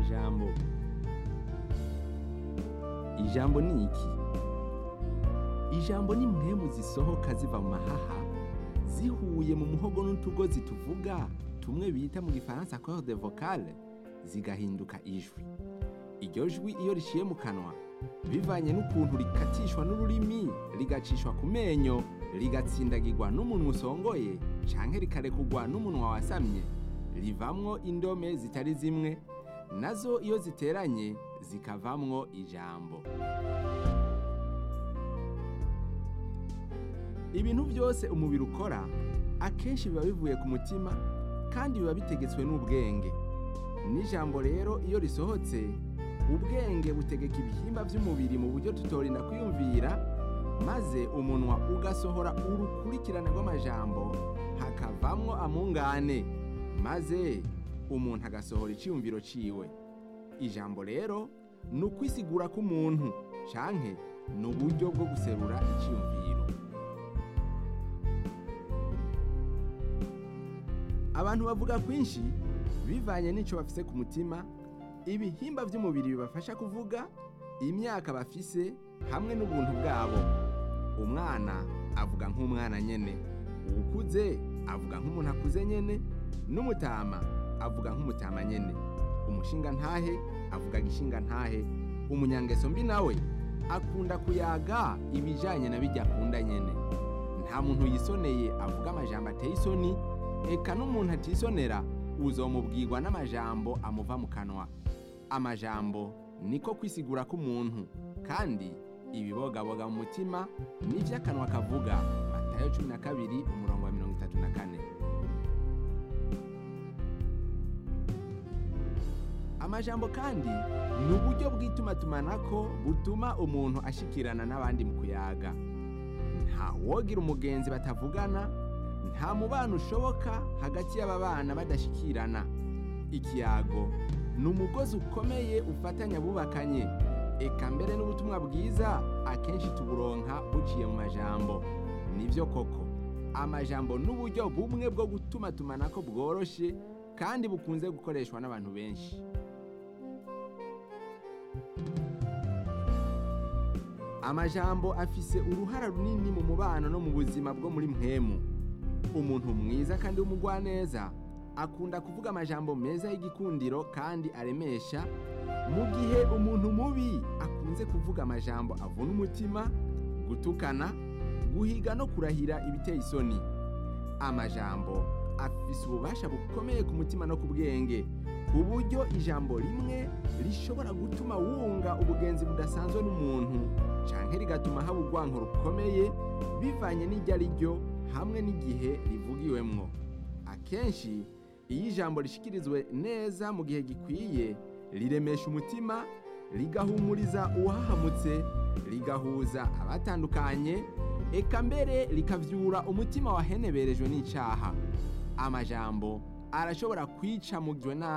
amajambo ijambo ni iki ijambo ni mpwemu zisohoka ziva mu mahaha zihuye mu muhogo n'utugozi tuvuga tumwe bita mu gifaransa corde vocale zigahinduka ijwi iryo jwi iyo riciye mu kanwa bivanye n'ukuntu rikatishwa n'ururimi rigacishwa ku menyo rigatsindagirwa n'umunwa usongoye canke rikarekugwa n'umunwa wasamye rivamwo indome zitari zimwe nazo iyo ziteranye zikavamwo ijambo ibintu byose umubiri ukora akenshi biba bivuye ku mutima kandi biba bitegetswe n'ubwenge n'ijambo rero iyo risohotse ubwenge butegeka ibihimba by'umubiri mu buryo tutorinda kwiyumvira maze umunwa ugasohora urukurikirane rw'amajambo hakavamwo amungane maze umuntu agasohora icyiyumviro ciwe ijambo rero ni ukwisigura k'umuntu canke ni uburyo bwo guserura icyiyumviro abantu bavuga kwinshi bivanye n'icyo bafise ku mutima ibihimba by'umubiri bibafasha kuvuga imyaka bafise hamwe n'ubuntu bwabo umwana avuga nk'umwana nyene uwukuze avuga nk'umuntu akuze nyene n'umutama avuga nk'umutama nyene umushinga ntahe avuga gishinga ntahe umunyangeso mbi nawe akunda kuyaga ibijanye na bijya akunda nyene nta muntu yisoneye avuga amajambo ateye isoni eka n'umuntu atisonera uzomubwirwa n'amajambo amuva mu kanwa amajambo niko kwisigura k'umuntu kandi ibibogaboga mu mutima nivyo akanwa kavuga matayo cumi na kabiri umurongo wa mirongo itatu na kane amajambo kandi ni uburyo bw'itumatumanako butuma umuntu ashikirana n'abandi mu kuyaga nta wogira umugenzi batavugana nta mubano ushoboka hagati y'aba bana badashikirana ikiyago ni umugozi ukomeye ufatanya abubakanye eka mbere n'ubutumwa bwiza akenshi tuburonka buciye mu majambo nibyo koko amajambo n'uburyo bumwe bwo gutuma tumanako bworoshe kandi bukunze gukoreshwa n'abantu benshi amajambo afise uruhara runini mu mubano no mu buzima bwo muri mpemu umuntu mwiza kandi w'umugwaneza akunda kuvuga amajambo meza y'igikundiro kandi aremesha mu gihe umuntu mubi akunze kuvuga amajambo avuna umutima gutukana guhiga no kurahira ibiteye isoni amajambo afise ububasha bukomeye ku mutima no ku bwenge ku buryo ijambo rimwe rishobora gutuma wunga ubugenzi budasanzwe n'umuntu canke rigatuma haba urwanko rukomeye bivanye n'iryo ari ryo hamwe n'igihe rivugiwemwo akenshi iyo ijambo rishikirizwe neza mu gihe gikwiye riremesha umutima rigahumuriza uwahahamutse rigahuza abatandukanye eka mbere rikavyura umutima waheneberejwe n'icaha amajambo arashobora kwica mugijwe nabi